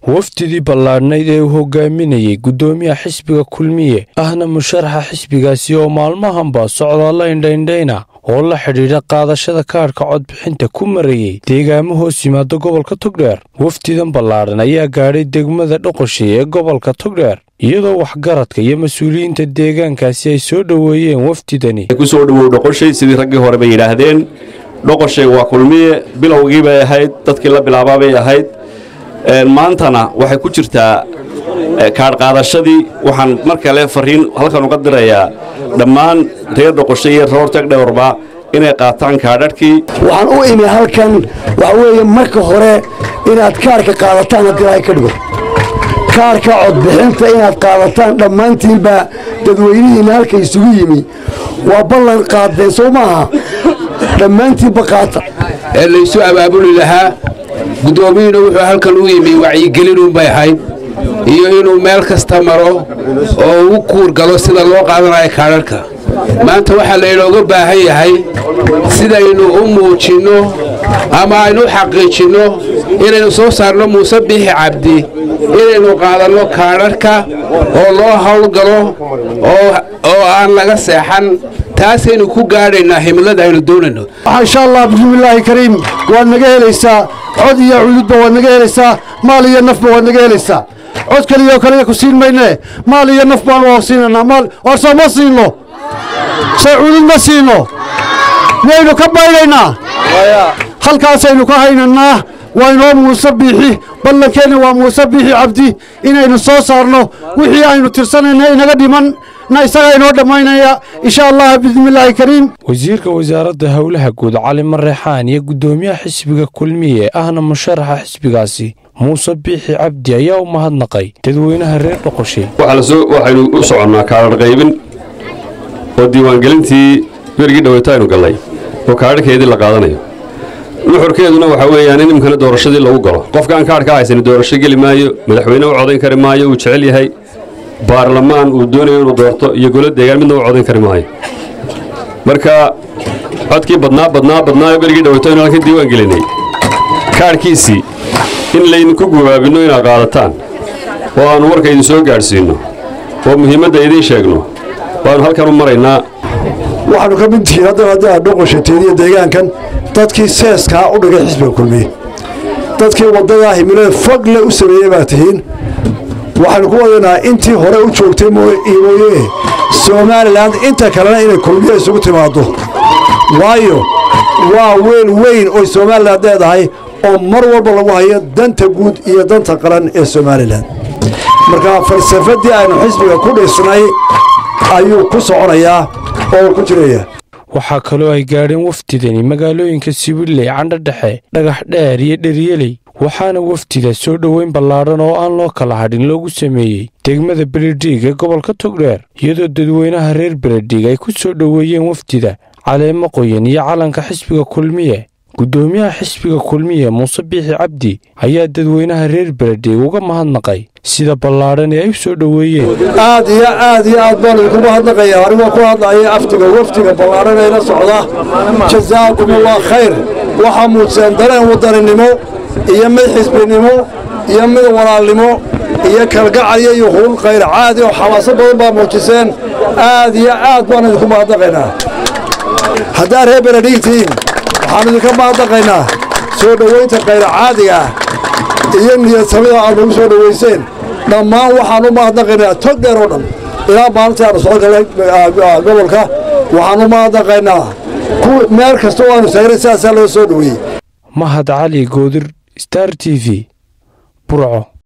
wafdidii ballaadhnayd ee uu hogaaminayey guddoomiyaha xisbiga kulmiye ahna musharaxa xisbigaasi oo maalmahanba socdaalla indhaindhayna oo la xidhiidha qaadashada kaadhka codbixinta ku marayey deegaamo hoos yimaada gobolka togdheer wafdidan ballaadhan ayaa gaadhay degmada dhoqoshay ee gobolka togdheer iyadoo waxgaradka iyo mas-uuliyiinta deegaankaasi ay soo dhoweeyeen wafdidani kusoo dhowow dhoqoshay sidii raggii hore bay yidhaahdeen dhoqoshay waa kulmiye bilowgii bay ahayd dadkii la bilaabaa bay ahayd maantana waxay ku jirtaa kaadhqaadashadii waxaan mar kale fariin halkan uga dirayaa dhammaan reer dhoqoshay iyo roor tagdhowrba inay qaataan kaadhadhkii waxaan u imi halkan waxa weeye marka hore inaad kaarhka qaadataan haddii ilaahay ka dhigo kaarhka codbixinta inaad qaadataan dhammaantiinba dadweynihiinna halka isugu yimi waa ballan qaadeen soo maaha dhammaantiinba qaata ee laysu abaabuli lahaa guddoomiyuuna wuxuu halkan u yimi wacyigelinunbay ahayd iyo inuu meel kasta maro oo ugu kuur galo sida loo qaadanayo kaadharhka maanta waxaa laynooga baahan yahay sidaynu u muujinno ama aynu u xaqiijinno inaynu soo saarno muuse biixi cabdi inaynu qaadanno kaadharhka oo loo howlgalo oo aan laga seexan taasaynu ku gaadhaynaa himilada aynu doonayno insha allah bismillaahi kariim waad naga helaysaa cod iyo cududba waad naga helaysaa maal iyo nafba waad naga helaysaa cod kaliyo kaliya ku siin maynee maal iyo naf baan waa siinaynaa maal warsoo ma siino soo cudud ma siino miyaynu ka baynaynaa halkaasaynu ka haynannaa waa inoo muuse biixi ballankeenna waa muuse biixi cabdi inaynu soo saarno wixii aynu tirsanayna inaga dhiman na isagaa inoo dhammaynaya insha allah bismillaahi kariim wasiirka wasaaradda howlaha guud cali mareexaan iyo guddoomiyaha xisbiga kulmiye ahna musharaxa xisbigaasi muuse biixi cabdi ayaa u mahadnaqay dadweynaha reer dhoqoshay waxaynu u soconnaa kaadhar qaybin oo diiwaangelintii berigii dhaweyto aynu gallay oo kaadharhkeedii la qaadanayo nuxurkeeduna waxaa weeyaan in imkana doorashadii lagu galo qofka aan kaadh ka haysan doorasho geli maayo madaxweyne u codayn kari maayo uu jecel yahay baarlamaan uu doonayo inuu doorto iyo golo deegaan midna u codayn kari maayo marka codkii badnaa badnaa badnaayo berigii dhaweyto aynu halkan diiwaan gelinay kaadhkiisii in laydinku gubaabinno inaad qaadataan oo aannu warka idin soo gaadhsiinno oo muhiimadda idiin sheegno waannu halkan u maraynaa waxaannu ka mid tihiin haddana haddii aad dhoqoshateediyo deegaankan dadkii seeskaa u dhigay xisbiga kulmiye dadkii waddadaa himilada fogle u sameeyey baa tihiin waxaannu ku wadaynaa intii hore u joogtay mooye somalilan inta kalena inay kulmiye isugu timaaddo waayo waa weel weyn oy somalilan leedahay oo mar walba lagu hayo danta guud iyo danta qaran ee somalilan marka falsafaddii aynu xisbiga ku dhisnay ayuu ku soconayaa oo ku jiraya waxaa kaloo ay gaadheen wafdidani magaalooyinka sibiley candhodhexe dhagax dheer iyo dheryeley waxaana wafdida soo dhoweyn ballaadhan oo aan loo kala hadhin loogu sameeyey degmada beledhiig ee gobolka togdheer iyadoo dadweynaha reer beledhiig ay ku soo dhoweeyeen wafdida caleemo qoyan iyo calanka xisbiga kulmiye guddoomiyaha xisbiga kulmiye muuse biixi cabdi ayaa dadweynaha reer beledhiig uga mahadnaqay sida ballaadhan ee ay u soo dhoweeyeen aad iyo aad iyo aad baan idinku mahadnaqaya anigoo ku hadlaya aftiga waftiga ballaadhan ee la socda jazaakumullah khayr waxaa muujiseen dareen wadaninimo iyo mid xisbinimo iyo mid walaalnimo iyo kalgacalyo iyo huul khayr caadi oo xamaaso badan baa muujiseen aad iyo aad baan idinku mahadnaqaynaa haddaad reer beledhiigtiin waxaan idinka mahadnaqaynaa soo dhowaynta khayr caadiga ah iyo niyadsamida aad nagu soo dhowayseen dhammaan waxaan u mahadnaqaynaa tog dheer oo dhan ilaa maalintii aanu soo galay gobolka waxaan u mahadnaqaynaa meel kasta oo aanu saaray sidaasaa loo soo dhoweeyey mahad cali goodir star t v burco